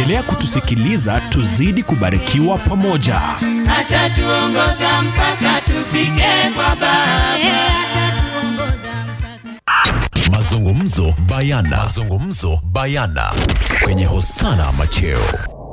Endelea kutusikiliza, tuzidi kubarikiwa pamoja. atatuongoza mpaka tufike kwa Baba. Mazungumzo bayana. Mazungumzo bayana kwenye Hosana Macheo.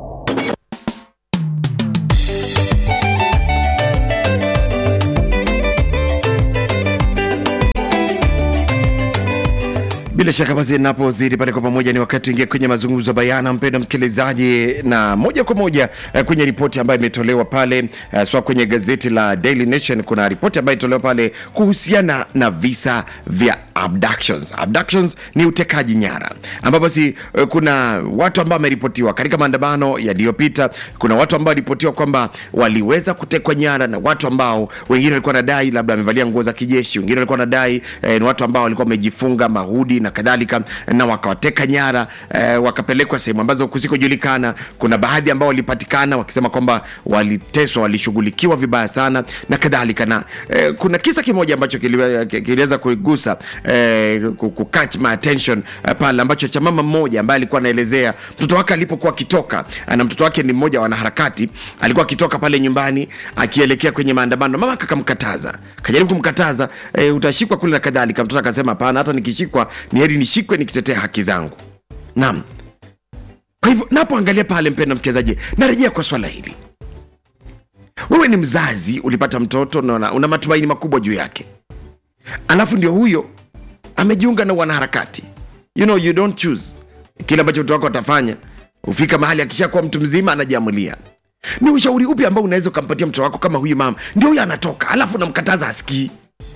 Bila shaka basi, napozidi pale kwa pamoja, ni wakati ingia kwenye mazungumzo bayana, mpendwa msikilizaji, na moja kwa moja eh, kwenye ripoti ambayo imetolewa pale eh, swa kwenye gazeti la Daily Nation. Kuna ripoti ambayo imetolewa pale kuhusiana na visa vya abductions. Abductions ni utekaji nyara, ambapo basi eh, kuna watu ambao wameripotiwa katika maandamano yaliyopita. Kuna watu ambao walipotiwa kwamba waliweza kutekwa nyara na watu ambao wengine walikuwa wanadai labda wamevalia nguo za kijeshi, wengine walikuwa wanadai eh, ni watu ambao walikuwa wamejifunga mahudi na kadhalika, na wakawateka nyara eh, wakapelekwa sehemu ambazo kusikojulikana. Kuna baadhi ambao walipatikana wakisema kwamba waliteswa, walishughulikiwa vibaya sana na kadhalika, na eh, kuna kisa kimoja ambacho kiliwe- kiliweza kuigusa eh, ku- ku catch my attention eh, pale ambacho cha mama mmoja ambaye alikuwa anaelezea mtoto wake alipokuwa akitoka, eh, na mtoto wake ni mmoja wa wanaharakati, alikuwa akitoka pale nyumbani akielekea kwenye maandamano, mama akamkataza, kajaribu kumkataza eh, utashikwa kule na kadhalika. Mtoto akasema hapana, hata nikishikwa ni heri nishikwe nikitetea haki zangu. Naam. Kwa hivyo napoangalia pale, mpendwa msikilizaji, narejea kwa swala hili. Wewe ni mzazi, ulipata mtoto na una, una matumaini makubwa juu yake, alafu ndio huyo amejiunga na wanaharakati. You know, you don't choose kile ambacho mtoto wako atafanya. Ufika mahali akishakuwa mtu mzima anajiamulia. Ni ushauri upi ambao unaweza ukampatia mtoto wako kama huyu mama? Ndio huyo anatoka, alafu unamkataza asikii,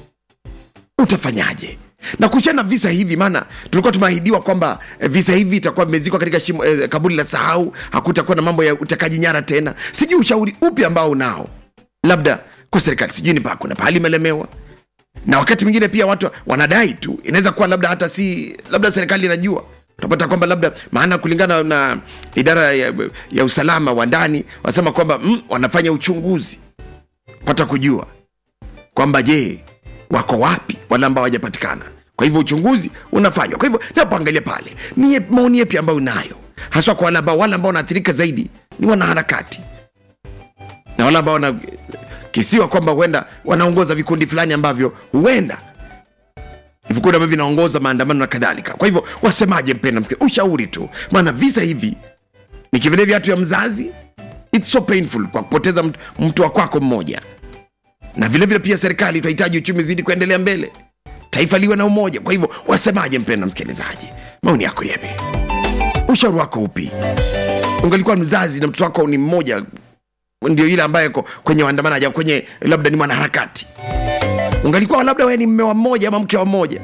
utafanyaje? na kuhusiana na visa hivi, maana tulikuwa tumeahidiwa kwamba eh, visa hivi itakuwa vimezikwa katika shimo, eh, kaburi la sahau, hakutakuwa na mambo ya utekaji nyara tena. Sijui ushauri upi ambao unao, labda kwa serikali, sijui ni pa kuna pahali imelemewa, na wakati mwingine pia watu wanadai tu, inaweza kuwa labda hata si labda serikali inajua utapata kwamba labda maana kulingana na idara ya, ya usalama wa ndani wanasema kwamba mm, wanafanya uchunguzi pata kujua kwamba je wako wapi wale ambao hawajapatikana kwa hivyo uchunguzi unafanywa kwa hivyo napoangalia pale ni ye- maoni yepi ambayo unayo haswa kwa wale ambao wale ambao wanaathirika zaidi ni wanaharakati na wale ambao wanakisiwa kwamba huenda wanaongoza vikundi fulani ambavyo huenda ni vikundi ambavyo vinaongoza maandamano na kadhalika kwa hivyo wasemaje mpenda msikia ushauri tu maana visa hivi ni kivile viatu ya mzazi it's so painful kwa kupoteza mtu, mtu wa kwako mmoja na vile vile pia serikali tunahitaji uchumi zidi kuendelea mbele taifa liwe na umoja kwa hivyo wasemaje mpenda msikilizaji maoni yako yepi ushauri wako upi ungalikuwa mzazi na mtoto wako ni mmoja ndio ile ambaye ko kwenye maandamano aja kwenye labda ni mwanaharakati ungalikuwa labda wewe ni mme wa mmoja ama mke wa mmoja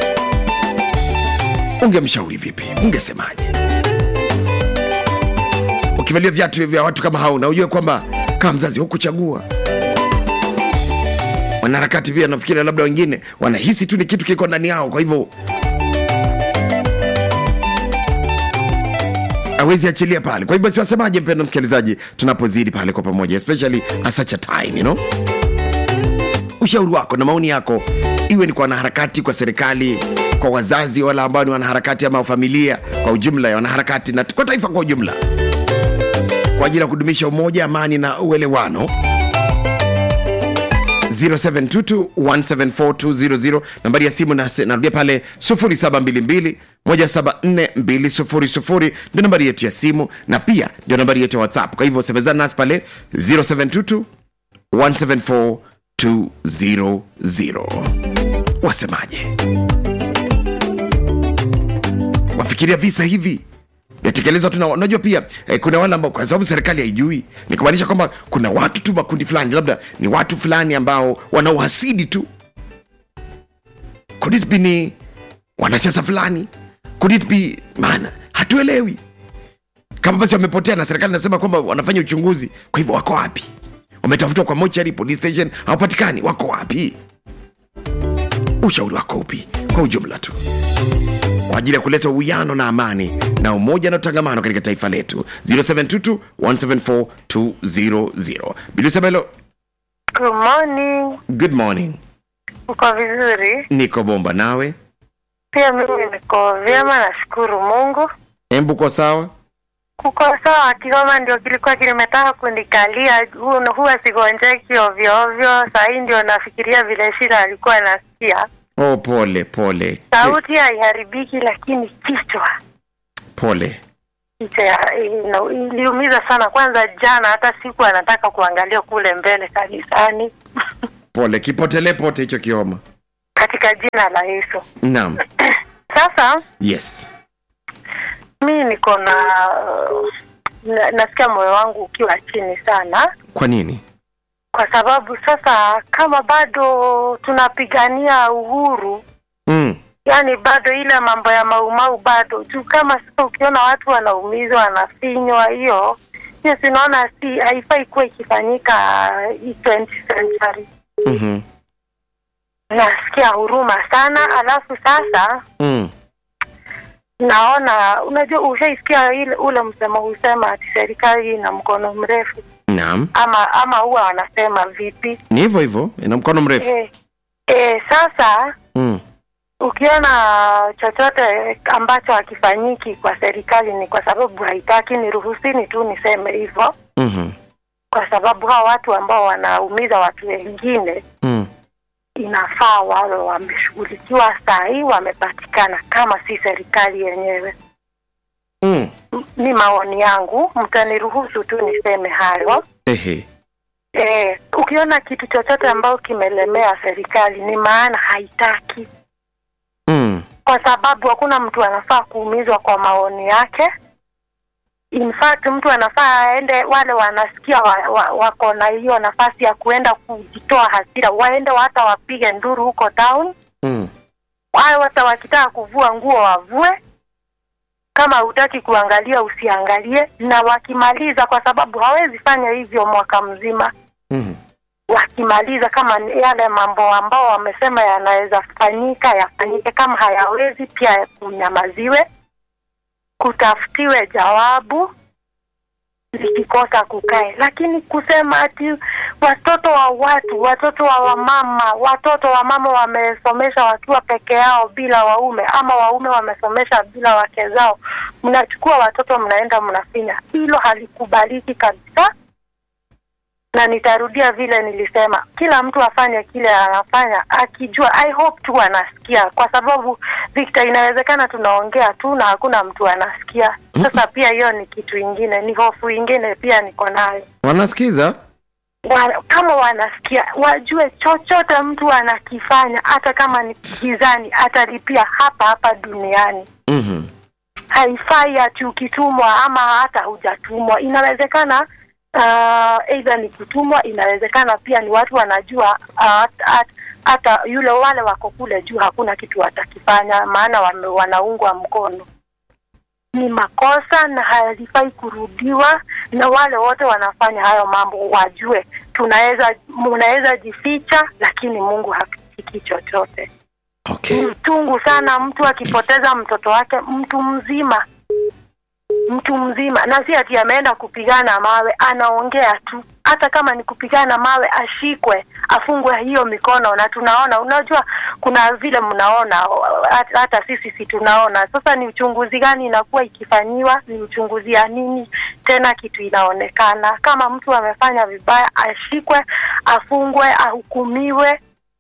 ungemshauri vipi ungesemaje ukivalia viatu vya watu kama hao na ujue kwamba kama mzazi hukuchagua wanaharakati pia nafikiri labda wengine wanahisi tu ni kitu kiko ndani yao kwa hivyo awezi achilia pale kwa hivyo basi wasemaje mpendo msikilizaji tunapozidi pale kwa pamoja especially at such a time you know ushauri wako na maoni yako iwe ni kwa wanaharakati kwa serikali kwa wazazi wala ambao ni wanaharakati ama familia kwa ujumla ya wanaharakati na kwa taifa kwa ujumla kwa ajili ya kudumisha umoja amani na uelewano 0722174200 nambari ya simu nas- narudia pale 0722 174200 ndio nambari yetu ya simu na pia ndio nambari yetu ya whatsapp kwa hivyo semezana nasi pale 0722 174200 wasemaje wafikiria visa hivi yatekelezwa tu na unajua pia eh, kuna wale ambao kwa sababu serikali haijui ni kumaanisha kwamba kuna watu tu makundi fulani labda ni watu fulani ambao wana uhasidi tu could it be ni wanasiasa fulani could it be maana hatuelewi kama basi wamepotea na serikali nasema kwamba wanafanya uchunguzi kwa hivyo wako wapi wametafutwa kwa mochari police station hawapatikani wako wapi ushauri wako upi kwa ujumla tu kwa ajili ya kuleta uwiano na amani na umoja na utangamano katika taifa letu 0722174200 bilusabelo Good morning. good morning Uko vizuri? niko bomba nawe Pia mimi niko vyema, nashukuru Mungu. embu kwa sawa kuko sawa. Kigoma ndio kilikuwa kimetaka kunikalia, hu- huwa sigonjeki ovyo ovyo. Saa hii ndio nafikiria vile shida alikuwa anasikia. Oh, pole pole Sauti haiharibiki, lakini kichwa pole. kichwa ya- ina- iliumiza sana. Kwanza jana, hata siku anataka kuangalia kule mbele kanisani Pole, kipotelee pote hicho kioma. katika jina la Yesu. Naam, Sasa yes. mi niko na na- nasikia moyo wangu ukiwa chini sana Kwa nini? kwa sababu sasa kama bado tunapigania uhuru Mm. yani bado ile mambo ya maumau bado juu kama sasa ukiona watu wanaumizwa wanafinywa hiyo hiyo sinaona si haifai kuwa ikifanyika hii 20th century Mhm. nasikia huruma sana alafu sasa Mm. naona unajua ushaisikia ile ule msemo husema ati serikali ina mkono mrefu Naam, ama ama huwa wanasema vipi ni hivyo hivyo, ina mkono mrefu. e, e, sasa Mm. ukiona chochote ambacho hakifanyiki kwa serikali ni kwa sababu haitaki. Niruhusini tu niseme hivyo, Mhm. kwa sababu hao watu ambao wanaumiza watu wengine Mm. inafaa wawe wameshughulikiwa saa hii, wamepatikana, kama si serikali yenyewe. Mm. M- Ni maoni yangu, mtaniruhusu tu niseme hayo. Ehe. E, ukiona kitu chochote ambao kimelemea serikali ni maana haitaki Mm. kwa sababu hakuna mtu anafaa kuumizwa kwa maoni yake. In fact mtu anafaa aende, wale wanasikia wa, wa, wako na hiyo nafasi ya kuenda kujitoa hasira, waende hata wapige nduru huko town, Mm. wao hata wakitaka kuvua nguo wavue. Kama hutaki kuangalia usiangalie, na wakimaliza, kwa sababu hawezi fanya hivyo mwaka mzima Mhm. wakimaliza kama ni yale mambo ambao wamesema yanaweza fanyika yafanyike, kama hayawezi pia kunyamaziwe, kutafutiwe jawabu, likikosa kukae. Lakini kusema ati watoto wa watu, watoto wa wamama, watoto wa mama wamesomesha wakiwa peke yao bila waume, ama waume wamesomesha bila wake zao, mnachukua watoto mnaenda mnafinya, hilo halikubaliki kabisa na nitarudia vile nilisema, kila mtu afanye kile anafanya akijua. I hope tu anasikia, kwa sababu Victor, inawezekana tunaongea tu na hakuna mtu anasikia. Sasa pia hiyo ni kitu ingine, ni hofu ingine pia niko nayo. Wanasikiza? Wa- Kama wanasikia, wajue chochote mtu anakifanya, hata kama ni gizani, atalipia hapa hapa duniani. Mhm. Haifai ati ukitumwa ama hata hujatumwa. Inawezekana uh, aidha ni kutumwa, inawezekana pia ni watu wanajua uh, hata- hata- hata yule wale wako kule juu hakuna kitu watakifanya, maana wame, wanaungwa mkono. Ni makosa na halifai kurudiwa, na wale wote wanafanya hayo mambo wajue, tunaweza mnaweza jificha, lakini Mungu hafichiki chochote. Ni Okay. uchungu sana mtu akipoteza mtoto wake, mtu mzima, mtu mzima, na si ati ameenda kupigana mawe, anaongea tu. Hata kama ni kupigana mawe, ashikwe, afungwe hiyo mikono. Na tunaona, unajua, kuna vile mnaona, hata, hata sisi si tunaona. Sasa ni uchunguzi gani inakuwa ikifanyiwa? Ni uchunguzi ya nini tena? Kitu inaonekana kama mtu amefanya vibaya, ashikwe, afungwe, ahukumiwe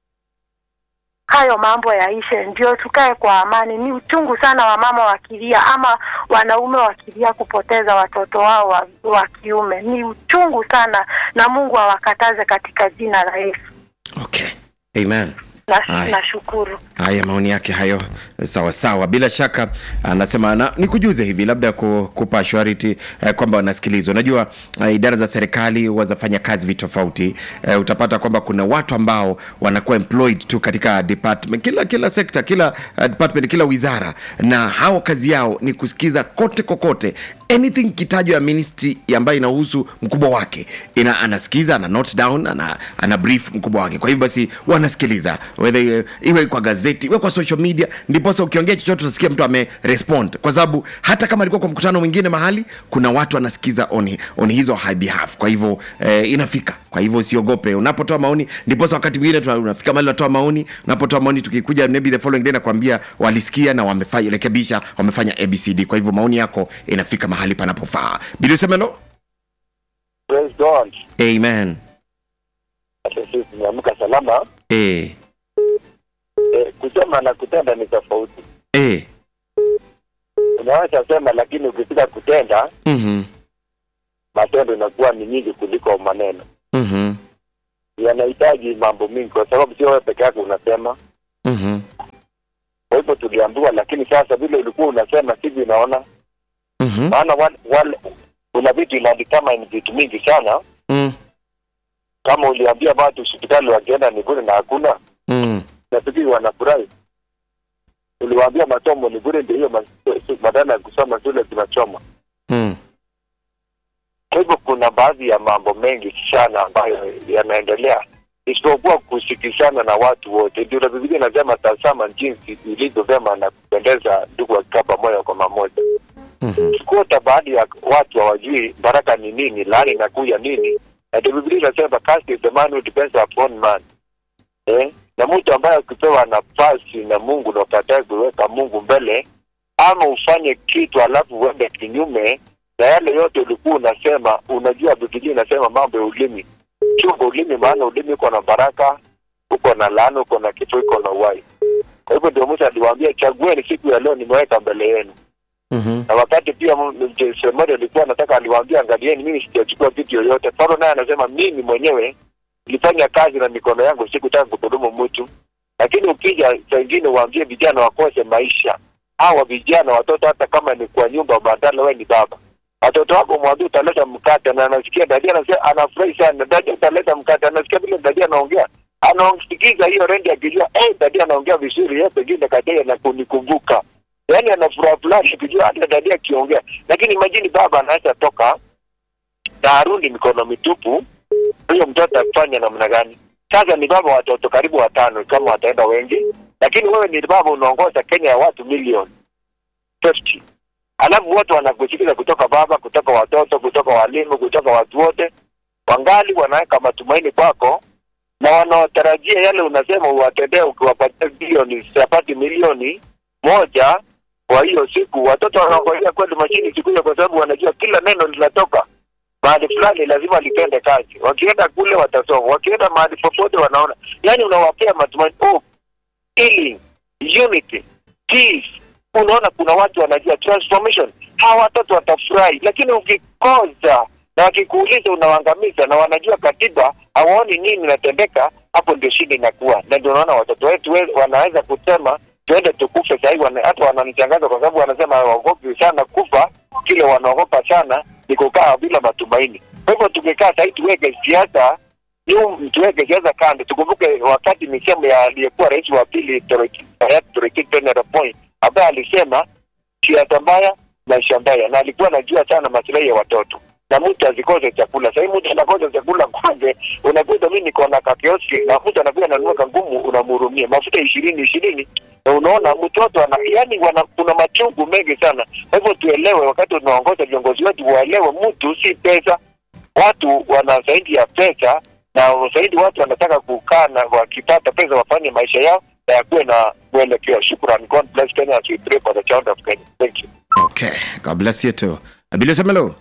hayo mambo yaishe, ndio tukae kwa amani. Ni uchungu sana wamama wakilia ama wanaume wakilia kupoteza watoto wao wa, wa kiume. Ni uchungu sana, na Mungu awakataze katika jina la Yesu. Okay. Amen. Na- Haya. Nashukuru. Haya, maoni yake hayo, sawa sawa. Bila shaka anasema na, nikujuze hivi labda ku, kupa surety eh, kwamba wanasikilizwa. Unajua eh, idara za serikali huwa zafanya kazi vitofauti. Eh, utapata kwamba kuna watu ambao wanakuwa employed tu katika department, kila kila sekta, kila uh, department, kila wizara, na hao kazi yao ni kusikiza kote kokote anything kitajwa ya ministry ambayo inahusu mkubwa wake ina, anasikiza ana note down ana, ana brief mkubwa wake kwa hivyo basi wanasikiliza whether uh, iwe kwa gazeti iwe kwa social media ndiposa ukiongea chochote utasikia mtu amerespond kwa sababu hata kama alikuwa kwa mkutano mwingine mahali kuna watu wanasikiza on, on hizo high behalf kwa hivyo eh, inafika kwa hivyo usiogope unapotoa maoni ndiposa wakati mwingine tuna- unafika mahali unatoa maoni unapotoa maoni tukikuja maybe the following day nakwambia walisikia na wamefanya rekebisha wamefanya abcd kwa hivyo maoni yako inafika mahali panapofaa bili usemelo Praise God. amen Hata sisi tumeamka salama. eh, E, kusema na kutenda ni tofauti. eh, Unaweza sema, lakini ukifika kutenda, mhm, matendo inakuwa ni nyingi kuliko maneno. mhm, Yanahitaji mambo mingi, kwa sababu sio wewe peke yako unasema. mhm, Kwa hivyo tuliambiwa, lakini sasa vile ulikuwa unasema sivyo, unaona mhm, maana wale, wale kuna vitu inaandikama ni vitu mingi sana. mm, Kama uliambia watu hospitali wakienda ni bure na hakuna, mm, nafikiri wanafurahi. Uliwaambia masomo ni bure, ndio hiyo mas- badala ya kusoma shule tunachoma. mm, Kwa hivyo kuna baadhi ya mambo mengi sana ambayo yanaendelea isipokuwa kusikizana na watu wote. Ndio na Biblia inasema tazama jinsi ilivyo vyema na kupendeza ndugu wakikaa pamoja kwa mamoja. mhm, Kuota baadhi ya watu hawajui baraka ni nini, laani inakuja nini, na ndio Biblia inasema cast is the man who depends upon man eh? na mtu ambaye ukipewa nafasi na Mungu na ukatae kuweka Mungu mbele, ama ufanye kitu alafu uende kinyume na yale yote ulikuwa unasema. Unajua Biblia inasema mambo ya ulimi, chunga ulimi, maana ulimi uko na baraka, uko na laana, uko na kifo, uko na uhai. Kwa hivyo ndio Musa aliwaambia, chagueni siku ya leo, nimeweka mbele yenu mhm, na wakati pia mmoja alikuwa anataka aliwaambia, angalieni, mimi sijachukua kitu yoyote. Paulo naye anasema mimi mwenyewe nilifanya kazi na mikono yangu, sikutaka kudhulumu mtu. Lakini ukija saa ingine uwaambie vijana wakose maisha, hawa vijana watoto, hata kama ni kwa nyumba, badala wewe ni baba, watoto wako mwambie utaleta mkate, na anasikia dadi anasema, anafurahi sana, dadi utaleta mkate, anasikia vile dadi anaongea anaosikiza hiyo rendi akijua eh, dadi anaongea vizuri, yeye pengine katea na kunikumbuka yaani ana furaha fulani kujua hata dadi akiongea, lakini imajini baba anaweza toka na arudi mikono mitupu, huyo mtoto afanya namna gani? Sasa ni baba watoto karibu watano kama wataenda wengi, lakini wewe ni baba unaongoza Kenya ya watu milioni 50 alafu wote wanakusikiza kutoka baba, kutoka watoto, kutoka walimu, kutoka watu wote, wangali wanaweka matumaini kwako na wanaotarajia yale unasema uwatendee, ukiwapatia bilioni sapati milioni moja kwa hiyo siku, watoto wanaongojea kweli mashini siku hiyo, kwa sababu wanajua kila neno linatoka mahali fulani, lazima litende kazi. Wakienda kule watasoma, wakienda mahali popote wanaona, yani unawapea matumaini, hope, healing, unity, peace. Unaona kuna watu wanajua transformation, hawa watoto watafurahi, lakini ukikoza na wakikuuliza unawaangamiza, na wanajua katiba, hawaoni nini inatendeka, hapo ndio shida inakuwa, na ndio unaona watoto wetu we- wanaweza kusema tuende tukufe sahii, wana, hata wananichangaza kwa sababu wanasema hawaogopi sana kufa, kile wanaogopa sana ni kukaa bila matumaini. Kwa hivyo tukikaa sahii tuweke siasa nyum, tuweke siasa kando, tukumbuke wakati misemo ya aliyekuwa rais wa pili Toriki- hayati Toriki Daniel Moi ambaye alisema siasa mbaya, maisha mbaya, na alikuwa anajua sana masilahi ya watoto na mtu asikose chakula. Sahii mtu anakosa chakula kwanza, unakuta mimi niko na kakioski na mtu anakuja ananunua kangumu, unamhurumia mafuta ishirini ishirini, na unaona mtoto ana yani, wana, kuna machungu mengi sana. Kwa hivyo tuelewe, wakati unaongoza viongozi wetu waelewe, mtu si pesa. Watu wana zaidi ya pesa, na zaidi watu wanataka kukaa na wakipata pesa wafanye maisha yao na yakuwe na mwelekeo. Shukran. God bless Kenya as we pray for the child of Kenya. Thank you. okay god bless you too bili usemelo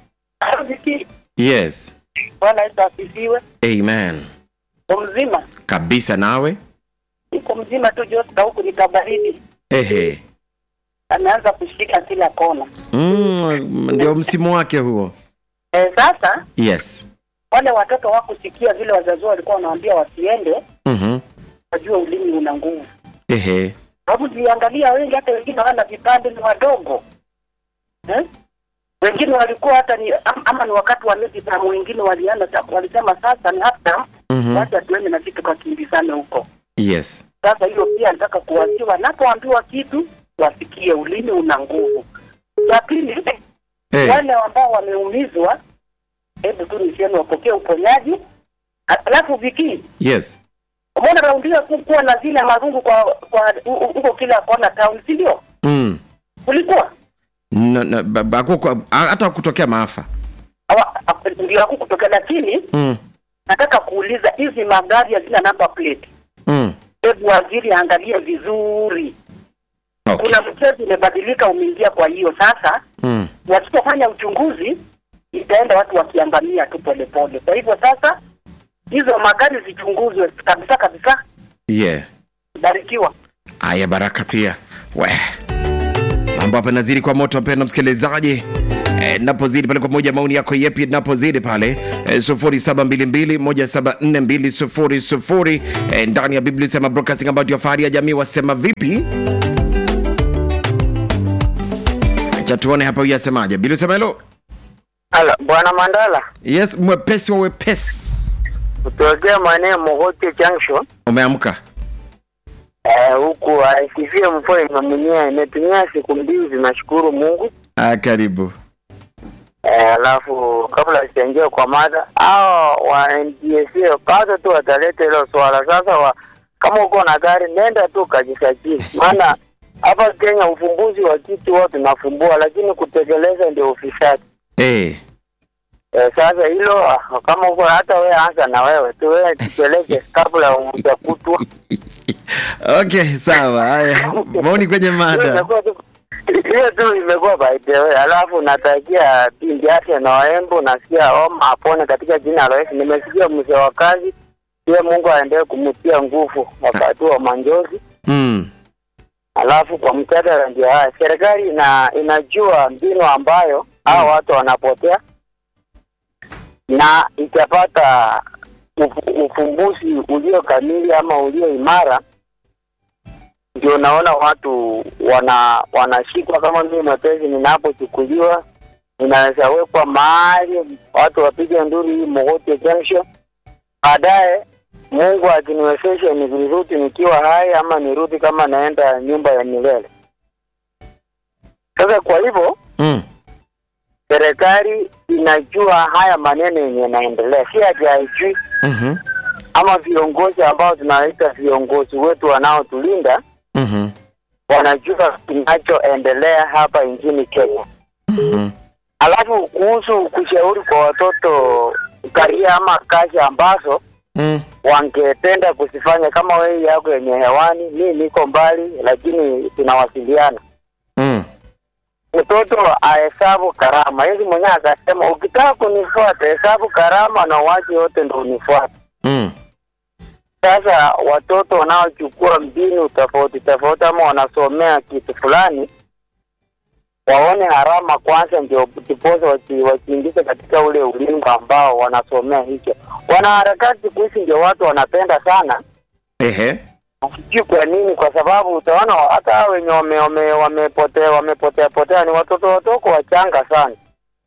yes Bwana Yesu asifiwe. amen Mzima kabisa nawe iko mzima tu, Josta huku ni kabaridi, ehe ameanza kushika kila kona. mm, ndio msimu wake huo E, sasa yes wale watoto wakusikia vile wazazi wao walikuwa wanawaambia wasiende, mhm wajua ulimi una nguvu. ehe Sababu tuliangalia wengi, hata wengine hawana vipande, ni wadogo eh? Wengine walikuwa hata ni am- ama ni wakati wa midterm, wengine walienda walisema sasa ni hata mhm wacha tuende na kitu kakimbizane huko. yes Sasa hiyo pia nataka kuwasiwa, wanapoambiwa kitu wasikie, ulimi una nguvu. La pili, eh wale ambao wameumizwa, hebu tu niseme wapokee uponyaji. Alafu Viki, yes Umeona raundi hiyo ku- kuwa na zile marungu kwa kwa hu- hu- huko kila kona town, si ndio? mm. Kulikuwa no, no, ba- ba- hakuku- ha- hata kutokea maafa Hawa- ha- ndio hakukutokea, lakini mm. nataka kuuliza hizi magari hazina number plate. Mm. Hebu waziri angalie vizuri. Okay. Kuna mchezo umebadilika, umeingia. Kwa hiyo sasa Mm. wasipofanya uchunguzi itaenda watu wakiangamia tu polepole. Kwa hivyo sasa hizo magari zichunguzwe kabisa kabisa. yeah Barikiwa. Aya, baraka pia we mambo hapa nazidi kwa moto, mpendwa msikilizaji. E, napozidi pale kwa moja, maoni yako yepi napozidi pale e, sufuri saba mbili mbili moja saba nne mbili sufuri sufuri e, ndani ya Biblia sema broadcasting ambayo ndio fahari ya jamii. Wasema vipi? Acha tuone hapa huyu asemaje. Biblia sema hello. Ala, Bwana Mandala, Yes, mwepesi wa wepesi. kutokea maeneo Mogote Junction Umeamka? eh, huku aisifie mvua imemunyia, imetumia siku mbili, zinashukuru Mungu. Ah, karibu. Eh, Alafu kabla sijaingia kwa mada, hao wa NTSA kwanza tu wataleta hilo swala sasa. Wa, kama uko na gari nenda tu kajisajili, maana hapa Kenya ufumbuzi wa kitu wao tunafumbua, lakini kutekeleza ndio ufisadi. Eh. Eh, sasa hilo ah, kama uko hata wewe anza na wewe tu wewe tupeleke kabla hujakutwa. Okay, sawa. Haya, maoni kwenye Hiyo mada. imekuwa tu- hiyo tu imekuwa by the way. Alafu natakia pindi afya na waembo, nasikia homa apone katika jina la Yesu. Nimesikia mzee wa kazi pia, Mungu aendelee kumtia nguvu wakati wa manjozi. Mm. Alafu kwa mjadala ndio haya, serikali ina inajua mbinu ambayo hao watu wanapotea na itapata ufu- ufumbuzi ulio kamili ama ulio imara, ndio naona watu wana wanashikwa. Kama mimi mwepesi, ninapochukuliwa ninaweza wekwa mahali watu wapige nduru hii Mogote Junction, baadaye Mungu akiniwezesha nirudi nikiwa hai ama nirudi kama naenda nyumba ya milele. Sasa kwa hivyo Mm. serikali inajua haya maneno yenye yanaendelea, si ati haijui, Mhm. ama viongozi ambao tunawaita viongozi wetu wanaotulinda Mhm. wanajua kinachoendelea hapa nchini Kenya. Mhm. Alafu kuhusu kushauri kwa watoto karia ama kazi ambazo Mm. wangependa kuzifanya, kama wewe yako yenye hewani, mi niko mbali, lakini tunawasiliana. Mm. Mtoto ahesabu karama, hizi mwenyewe akasema, ukitaka kunifuata hesabu karama na uwache yote ndo unifuate. Mm. Sasa watoto wanaochukua mbinu tofauti tofauti ama wanasomea kitu fulani, waone harama kwanza, ndio ndiposa waki- wakiingize katika ule ulingo ambao wanasomea hicho. Wanaharakati siku hizi ndio watu wanapenda sana, Ehe. sijui kwa nini, kwa sababu utaona hata hao wenye wame- wame- wamepotea wamepotea potea ni watoto watoko wachanga sana,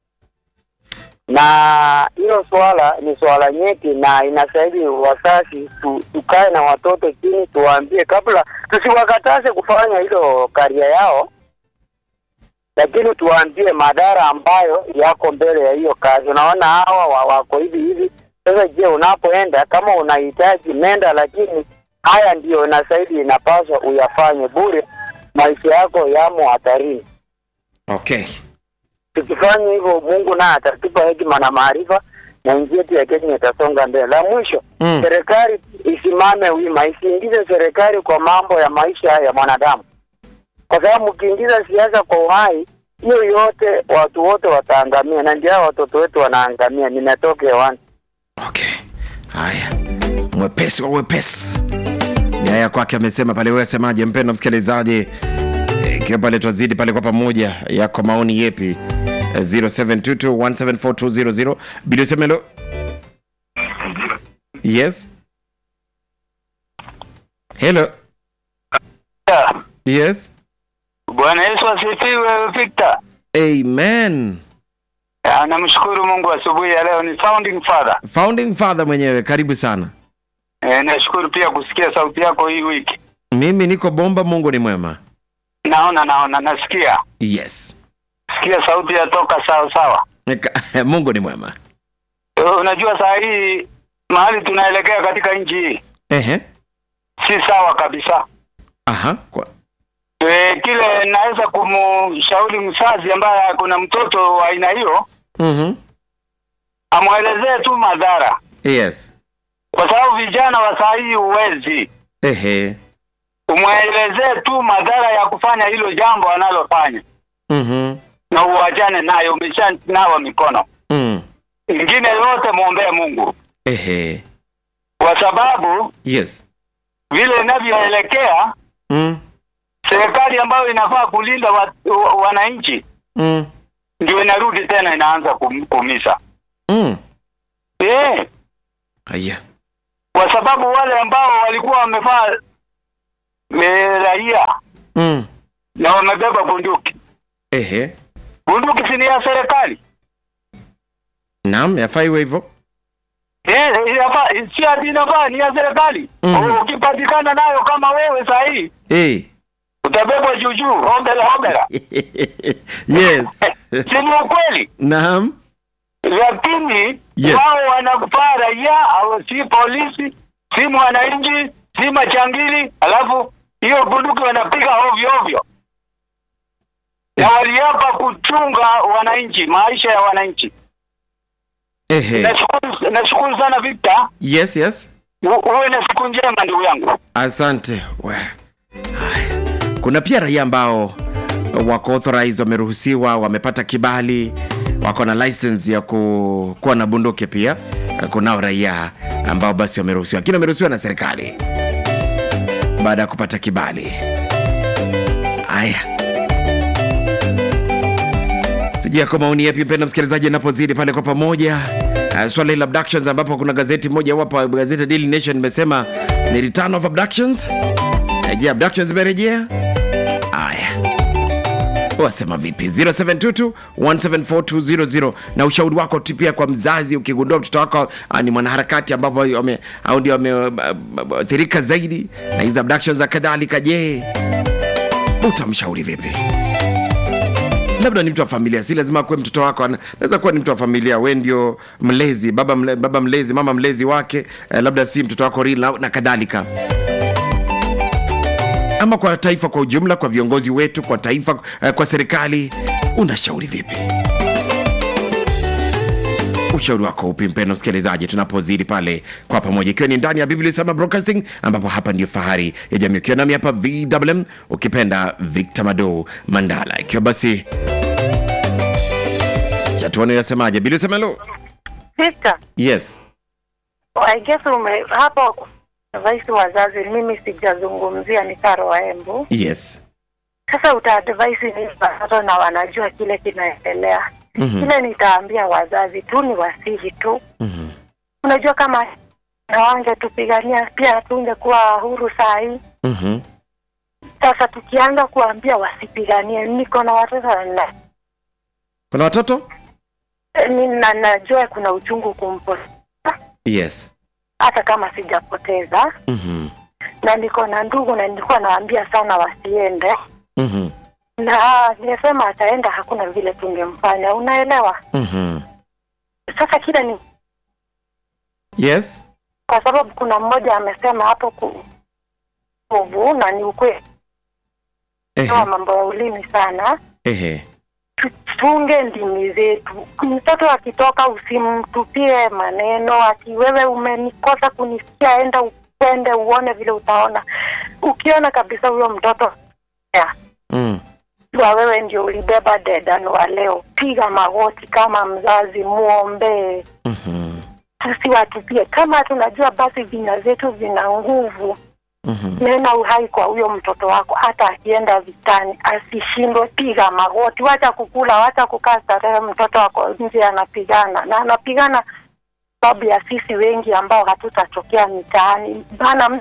na hilo swala ni swala nyeti, na inastahili wazazi tu, tukae na watoto chini, tuwaambie kabla, tusiwakataze kufanya hilo karia yao, lakini tuwaambie madhara ambayo yako mbele ya hiyo kazi. Unaona hawa wa- wako hivi hivi. Sasa je, unapoenda kama unahitaji nenda, lakini haya ndiyo inastahili inapaswa uyafanye bure, maisha yako yamo hatarini. Okay. Tukifanya hivyo, Mungu naye atatupa hekima na maarifa na nchi yetu ya Kenya itasonga mbele. La mwisho, Mm. serikali isimame wima, isiingize serikali kwa mambo ya maisha ya mwanadamu, kwa sababu mkiingiza siasa kwa uhai, hiyo yote watu wote wataangamia, na ndio hao watoto wetu wanaangamia. Nimetoka hewani. Okay. Haya. Mwepesi wa wepesi. Ni haya kwake amesema pale wewe semaje mpendwa msikilizaji? Eh, Ikiwa pale twazidi pale kwa pamoja yako maoni yepi? Eh, 0722174200 Bilo semelo. Yes. Hello. Yes. Bwana Yesu asifiwe Victor. Amen. Ah, Namshukuru Mungu asubuhi ya leo ni founding father. Founding father mwenyewe karibu sana. E, nashukuru pia kusikia sauti yako hii wiki. Mimi niko bomba, Mungu ni mwema. Naona naona nasikia. Yes. Sikia sauti yatoka sawa sawa. Nika- Mungu ni mwema. E, unajua saa hii mahali tunaelekea katika nchi hii. Ehe. si sawa kabisa. Aha. Kwa, E, kile naweza kumshauri mzazi ambaye kuna mtoto wa aina hiyo mhm. amwelezee tu madhara, Yes. kwa sababu vijana wa saa hii huwezi Ehe. umwelezee tu madhara ya kufanya hilo jambo analofanya Mhm. na uachane nayo, umeshanawa mikono. Mm. Ingine yote mwombee Mungu, Ehe. kwa sababu Yes. vile inavyoelekea Mm. serikali ambayo inafaa kulinda wa, wa, wananchi Mm. ndio inarudi tena inaanza kum, kumisa Mm. eh, Haya. kwa sababu wale ambao walikuwa wamevaa eh, raia Mm. na wamebeba bunduki, Ehe. bunduki si ni ya serikali Naam, yafaa iwe hivyo. eh, inafaa si ati inafaa ni ya serikali Mhm. ukipatikana nayo kama wewe saa hii Eh. utabebwa juujuu, hombela hombela, yes. si ni ukweli? Naam. lakini Yes. wao wanakufaa raia au si polisi si mwananchi si machangili alafu hiyo bunduki wanapiga ovyo ovyo na waliapa kuchunga wananchi maisha ya wananchi Ehe. nashukuru nashukuru sana Victor Yes, yes. U- uwe na siku njema ndugu yangu Asante. We. Haya. Kuna pia raia ambao wako authorized, wameruhusiwa, wamepata kibali, wako na license ya ku, kuwa na bunduki pia. Kunao raia ambao basi wameruhusiwa, lakini wameruhusiwa na serikali baada ya kupata kibali. Haya, sijui yako maoni yapi, mpenda msikilizaji, anapozidi pale kwa pamoja uh, swala hili la abductions, ambapo kuna gazeti moja hapa, gazeti Daily Nation imesema ni return of abductions. Eh, Je, abductions zimerejea? Haya, wasema vipi 0722 174200 na ushauri wako tu pia kwa mzazi ukigundua mtoto wako ah, ni mwanaharakati ambapo wame- au ndio wameathirika zaidi na hizi abductions na kadhalika je utamshauri vipi labda ni mtu wa familia si lazima kuwe mtoto wako ana- anaweza kuwa ni mtu wa familia we ndio mlezi baba, mle, baba mlezi mama mlezi wake eh, labda si mtoto wako real na, na kadhalika ama kwa taifa kwa ujumla kwa viongozi wetu kwa taifa eh, kwa serikali unashauri vipi ushauri wako upi mpendo msikilizaji tunapozidi pale kwa pamoja ikiwa ni ndani ya biblia sema broadcasting ambapo hapa ndio fahari ya jamii ukiwa nami hapa vwm ukipenda victor mado mandala ikiwa basi chatuani inasemaje bili semelo Victor, yes I guess ume hapo advise wazazi, mimi sijazungumzia ni Karo wa Embu. yes Sasa utaadvise nini watoto na wanajua kile kinaendelea? Mhm. Kile nitaambia wazazi tu ni wasihi tu. Mhm. Unajua kama na wangetupigania pia tungekuwa huru saa hii. Mhm. Sasa tukianza kuambia wasipiganie, niko na watoto na kuna watoto ni- na najua kuna uchungu kumpoteza yes hata kama sijapoteza, Mhm. na niko na ndugu na nilikuwa naambia sana wasiende, Mhm. na nimesema ataenda, hakuna vile tungemfanya, unaelewa? Mhm. Sasa kile ni yes kwa sababu kuna mmoja amesema hapo ku nguvu na ni ukweli Ehe. wa mambo ya ulimi sana Ehe. tufunge ndimi zetu. Mtoto akitoka usimtupie maneno ati wewe umenikosa kunisikia, enda ukwende uone vile utaona. Ukiona kabisa huyo mtoto ya, Mm. wa wewe ndio ulibeba dedan wa leo, piga magoti kama mzazi, muombee, Mhm. tusiwatupie. Kama tunajua basi vina zetu vina nguvu Mhm. nena uhai kwa huyo mtoto wako, hata akienda vitani asishindwe. Piga magoti, wacha kukula, wacha kukaa starehe. Mtoto wako nje anapigana na anapigana sababu ya sisi wengi ambao hatutatokea mitaani bana,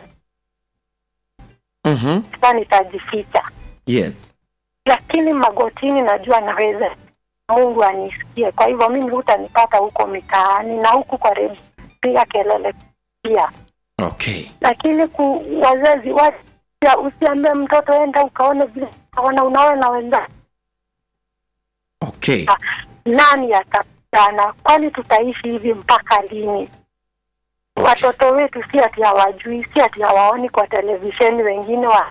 Mhm. mtaani tajificha, yes lakini magotini najua naweza Mungu anisikie. Kwa hivyo mimi hutanipata huko mitaani na huku kwa redio piga kelele pia okay lakini ku wazazi wacha usiambie mtoto enda ukaone vile unaona unaona wenzako okay nani atapigana kwani tutaishi hivi mpaka lini watoto wetu si ati hawajui si ati hawaoni kwa televisheni wengine wa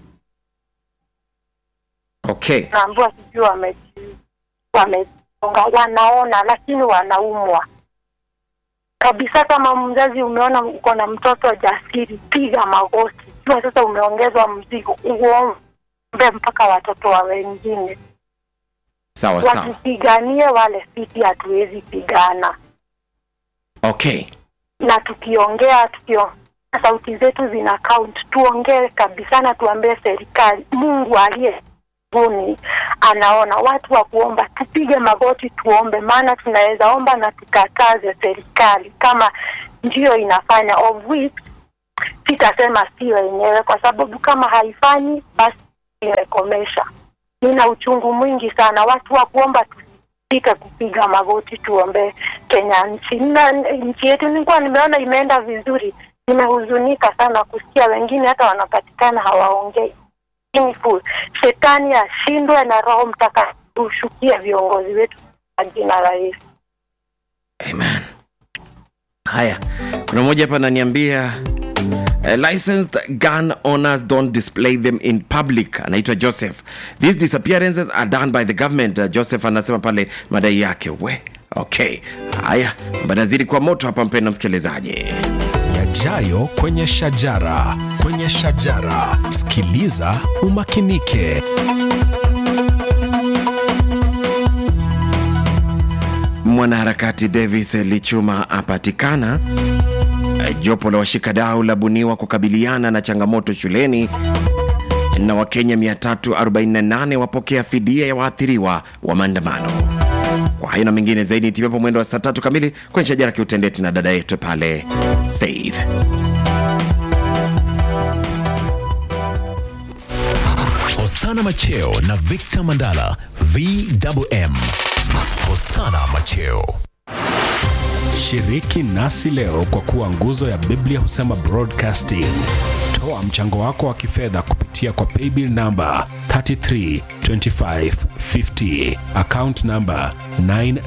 Okay. naambiwa sijui wame wamesonga wanaona lakini wanaumwa kabisa kama mzazi umeona uko na mtoto jasiri piga magoti jua sasa umeongezwa mzigo uombe mpaka watoto wa wengine Sawa sawa. wasipiganie wale sisi hatuwezi pigana Okay. na tukiongea tukio sauti zetu zina count tuongee kabisa na tuambie serikali mungu aliye mbinguni anaona watu wa kuomba tupige magoti tuombe maana tunaweza omba na tukataze serikali kama ndiyo inafanya of which sitasema sio yenyewe kwa sababu kama haifanyi basi imekomesha nina uchungu mwingi sana watu wa kuomba tusike kupiga magoti tuombe kenya nchi na nchi yetu nilikuwa nimeona imeenda vizuri nimehuzunika sana kusikia wengine hata wanapatikana hawaongei Sinful. shetani ashindwe na roho mtakatifu ushukie viongozi wetu kwa jina la yesu Amen. Haya, kuna mmoja hapa ananiambia Uh, licensed gun owners don't display them in public anaitwa joseph these disappearances are done by the government uh, joseph anasema pale madai yake we okay haya banazidi kwa moto hapa mpenda msikilizaji yajayo kwenye shajara kwenye shajara sikiliza umakinike mwanaharakati davis lichuma apatikana Eh, jopo la washikadau labuniwa kukabiliana na changamoto shuleni na wakenya 348 wapokea fidia ya waathiriwa wa maandamano kwa hayo na mengine zaidi timepo mwendo wa saa tatu kamili kwenye shajara kiutendeti na dada yetu pale faith Hosana Macheo na Victor Mandala VMM. Hosana Macheo. shiriki nasi leo kwa kuwa nguzo ya biblia husema broadcasting toa mchango wako wa kifedha kupitia kwa paybill namba 332550 account namba 9